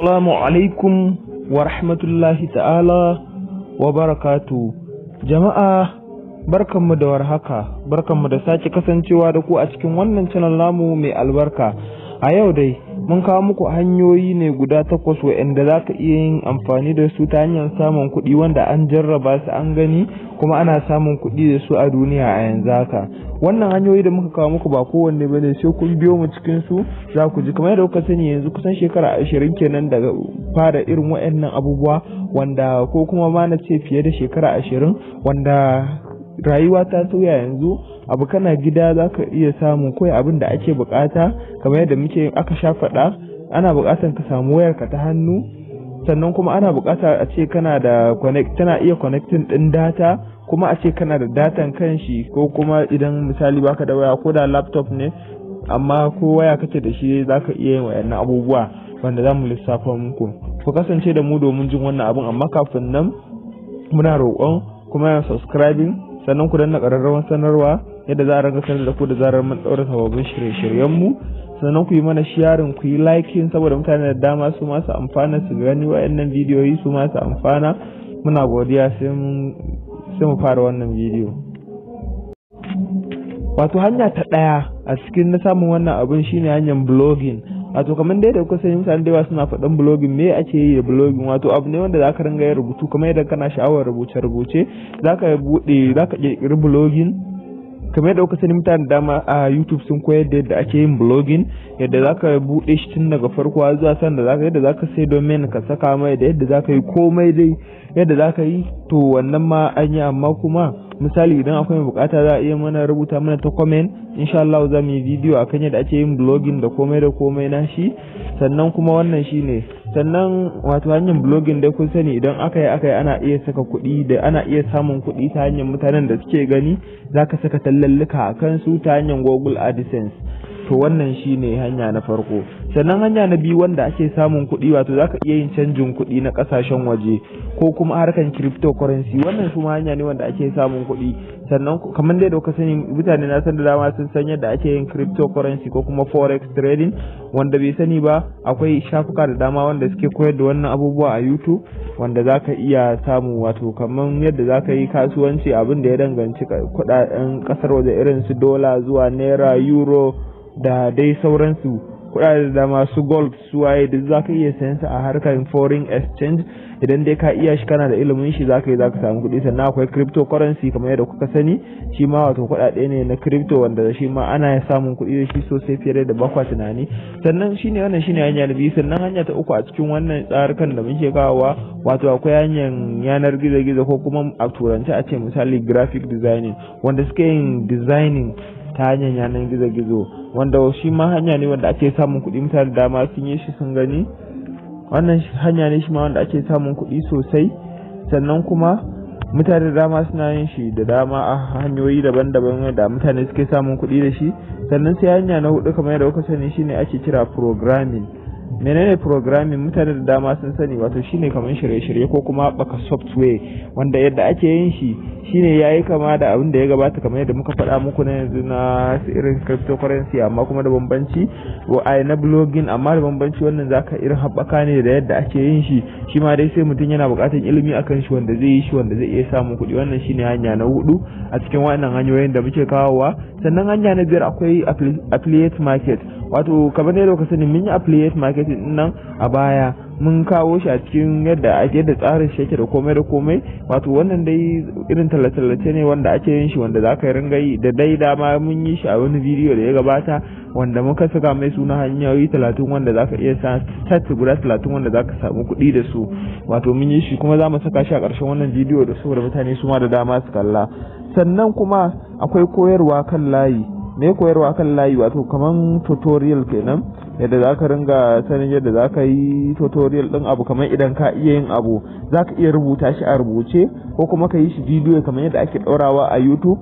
Assalamu alaikum wa rahmatullahi ta'ala wa barakatu. Jama'a barkanmu da warhaka, barkanmu da sake kasancewa da ku a cikin wannan channel namu mai albarka. A yau dai mun kawo muku hanyoyi ne guda takwas waɗanda za ka iya yin amfani da su ta hanyar samun kuɗi wanda an jarraba su an gani kuma ana samun kuɗi da su a duniya a yanzu haka. Wannan hanyoyi da muka kawo muku ba kowanne bane sai kun biyo mu cikin su za ku ji kamar yadda kuka sani yanzu kusan shekara ashirin kenan daga fara irin waɗannan abubuwa wanda ko kuma ma na ce fiye da shekara ashirin wanda rayuwa ta sauya yanzu abu kana gida za ka iya samun kawai abin da ake bukata kamar yadda muke aka sha faɗa ana bukatan ka samu wayarka ta hannu sannan kuma ana bukata a ce kana da connect tana iya connecting din data kuma a ce kana da datan kanshi ko kuma idan misali baka da waya ko da laptop ne amma ko waya kake da shi zaka iya yin wayannan abubuwa wanda za mu lissafa muku ku kasance da mu domin jin wannan abun amma kafin nan muna roƙon kuma subscribing sannan ku danna ƙararrawar sanarwa yadda za a ranga sanar da ku da zarar mun ɗaura sababbin shirye-shiryen mu sannan ku yi mana sharing ku yi liking saboda mutane da dama su masu amfana su gani wayannan bidiyoyi su masu amfana muna godiya sai mu fara wannan bidiyo wato hanya ta ɗaya a cikin na samun wannan abin shine hanyar blogging wato kamar dai da kuka sani mutane da yawa suna faɗin blogging me ake yi da blogging wato abu ne wanda zaka ringa yin rubutu kamar yadda kana sha'awar rubuce rubuce zaka buɗe zaka kirkiri blogging kamar yadda kuka sani mutane da dama a YouTube sun koyar da yadda ake yin blogging yadda zaka buɗe shi tun daga farko zuwa san da zaka yadda zaka sai domain ka saka mai da yadda zaka yi komai dai yadda zaka yi to wannan ma an yi amma kuma misali idan akwai bukata za a iya mana rubuta mana ta comment insha Allah za mu yi bidiyo akan yadda ake yin blogging da komai da komai na shi sannan kuma wannan shine sannan wato hanyar blogging dai kun sani idan aka yi aka yi ana iya saka kuɗi da ana iya samun kuɗi ta hanyar mutanen da suke gani zaka saka tallallika a kansu ta hanyar Google AdSense to wannan shine hanya na farko sannan hanya na biyu wanda ake samun kuɗi wato zaka iya yin canjin kuɗi na ƙasashen waje ko kuma harkan cryptocurrency wannan su hanya ne wanda ake samun kuɗi sannan kamar dai da kuka sani mutane na san da dama sun san yadda ake yin cryptocurrency ko kuma forex trading wanda bai sani ba akwai shafuka da dama wanda suke koyar da wannan abubuwa a YouTube wanda zaka iya samu wato kamar yadda zaka yi kasuwanci abin da ya danganci kuɗaɗen ƙasar waje irin su dola zuwa naira euro da dai sauransu kuɗaɗe da masu gold su waye duk za ka iya sayan su a harkar foreign exchange idan dai ka iya shi kana da ilimin shi za ka yi za ka samu kuɗi sannan akwai cryptocurrency kamar yadda kuka sani shi ma wato kuɗaɗe ne na crypto wanda shi ma ana samun kuɗi da shi sosai fiye da bakwa tunani sannan shine wannan shine hanya na biyu sannan hanya ta uku a cikin wannan tsarukan da muke kawowa wato akwai hanyar yanar gizo-gizo ko kuma a turance a ce misali graphic designing wanda suke yin designing ta hanyar yanar gizo-gizo wanda shi ma hanya ne wanda ake samun kuɗi mutane da dama sun yi shi sun gani wannan hanya ne shi ma wanda ake samun kuɗi sosai sannan kuma mutane da dama suna yin shi da dama a hanyoyi daban-daban da mutane suke samun kuɗi da shi sannan sai hanya na hudu kamar yadda kuka sani shine ake kira programming menene programming mutane da dama sun sani wato shine kamar shirye-shirye ko kuma baka software wanda yadda ake yin shi shine yayi kama da abin da ya gabata kamar yadda muka faɗa muku na yanzu na irin cryptocurrency amma kuma da bambanci wa ai na blogging amma da bambanci wannan zaka irin haɓaka ne da yadda ake yin shi shi ma dai sai mutum yana buƙatar ilimi akan shi wanda zai yi shi wanda zai iya samun kuɗi wannan shine hanya na hudu a cikin wannan hanyoyin da muke kawowa sannan hanya na biyar akwai affiliate market wato kamar yadda ka sani mun yi affiliate market din nan a baya mun kawo shi a cikin yadda ake da tsarin shi yake da komai da komai wato wannan dai irin tallace-tallace ne wanda ake yin shi wanda za ka ringa yi da dai dama mun yi shi a wani bidiyo da ya gabata wanda muka saka mai suna hanyoyi talatin wanda za ka iya sa stat guda talatin wanda za ka samu kuɗi da su wato mun yi shi kuma za mu saka shi a ƙarshen wannan bidiyo da saboda mutane su ma da dama su kalla sannan kuma akwai koyarwa kan layi me koyarwa kan layi wato kaman tutorial kenan yadda za ka ringa sanin yadda za ka yi tutorial din abu kamar idan ka iya yin abu za ka iya rubuta shi a rubuce ko kuma ka yi shi bidiyo kamar yadda ake ɗaurawa a youtube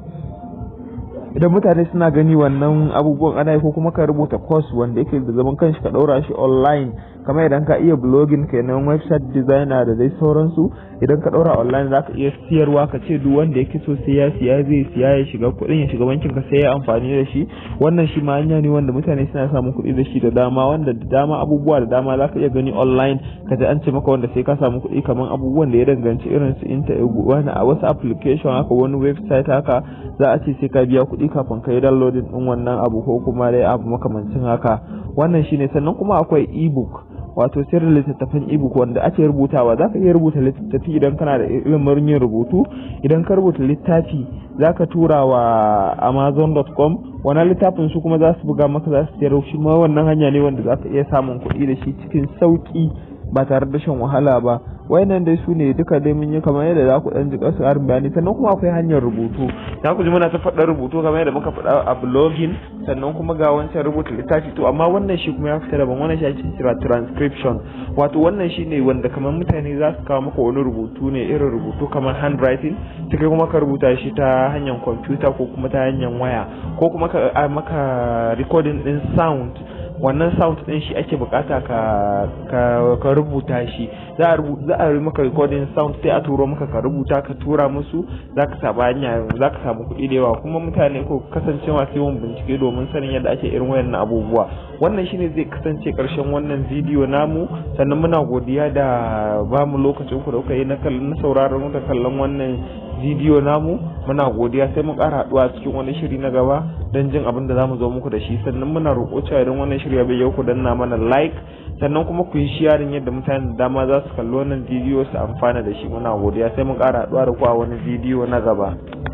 idan mutane suna gani wannan abubuwan ana yi ko kuma ka rubuta course wanda yake da zaman kanshi ka ɗaura shi online kamar idan ka iya blogging kenan website designer da dai sauransu idan ka ɗora online za ka iya siyarwa ka ce duk wanda yake so sai ya siya zai siya ya shiga kuɗin ya shiga bankin ka sai ya amfani da shi wannan shi ma hanya ne wanda mutane suna samun kuɗi da shi da dama wanda da dama abubuwa da dama za ka iya gani online ka ji an ce maka wanda sai ka samu kuɗi kamar abubuwan da ya danganci irin su inta wani a wasu application haka wani website haka za a ce sai ka biya kuɗi kafin ka yi downloading ɗin wannan abu ko kuma dai abu makamancin haka wannan shine sannan kuma akwai ebook wato sirrin littattafan ebook wanda ake rubutawa za ka iya rubuta littattafi idan kana da ilimin yin rubutu idan ka rubuta littafi za ka tura wa amazon.com wannan littafin su kuma za su buga maka za su siyar shi ma wannan hanya ne wanda za ka iya samun kuɗi da shi cikin sauƙi ba tare da shan wahala ba wayannan dai su ne duka dai mun yi kamar yadda za ku dan ji kasu harin bayani sannan kuma akwai hanyar rubutu za ku ji muna ta faɗa rubutu kamar yadda muka faɗa a blogging sannan kuma ga wancan rubuta littafi to amma wannan shi kuma ya fita daban wannan shi ake kira transcription wato wannan shi ne wanda kamar mutane za su kawo maka wani rubutu ne irin rubutu kamar handwriting ta kai kuma ka rubuta shi ta hanyar kwamfuta ko kuma ta hanyar waya ko kuma ka maka recording din sound wannan sound din shi ake bukata ka ka, ka rubuta shi za a za a maka recording sound sai a turo maka ka rubuta ka tura musu zaka samu hanya zaka samu kuɗi da yawa kuma mutane ko kasance masu yawan bincike domin sanin yadda ake irin wayannan abubuwa wannan shine zai kasance karshen wannan bidiyo namu sannan muna godiya da ba mu lokacin ku da kuka yi na kallon sauraron da kallon wannan bidiyo namu muna godiya sai mu ƙara haɗuwa cikin wani shiri na gaba don jin abin da zamu zo muku da shi sannan muna roƙo cewa idan wannan shiri ya bayyana ku danna mana like sannan kuma ku yi sharing yadda mutane da dama za su kalli wannan bidiyo su amfana da shi muna godiya sai mu ƙara haɗuwa da ku a wani bidiyo na gaba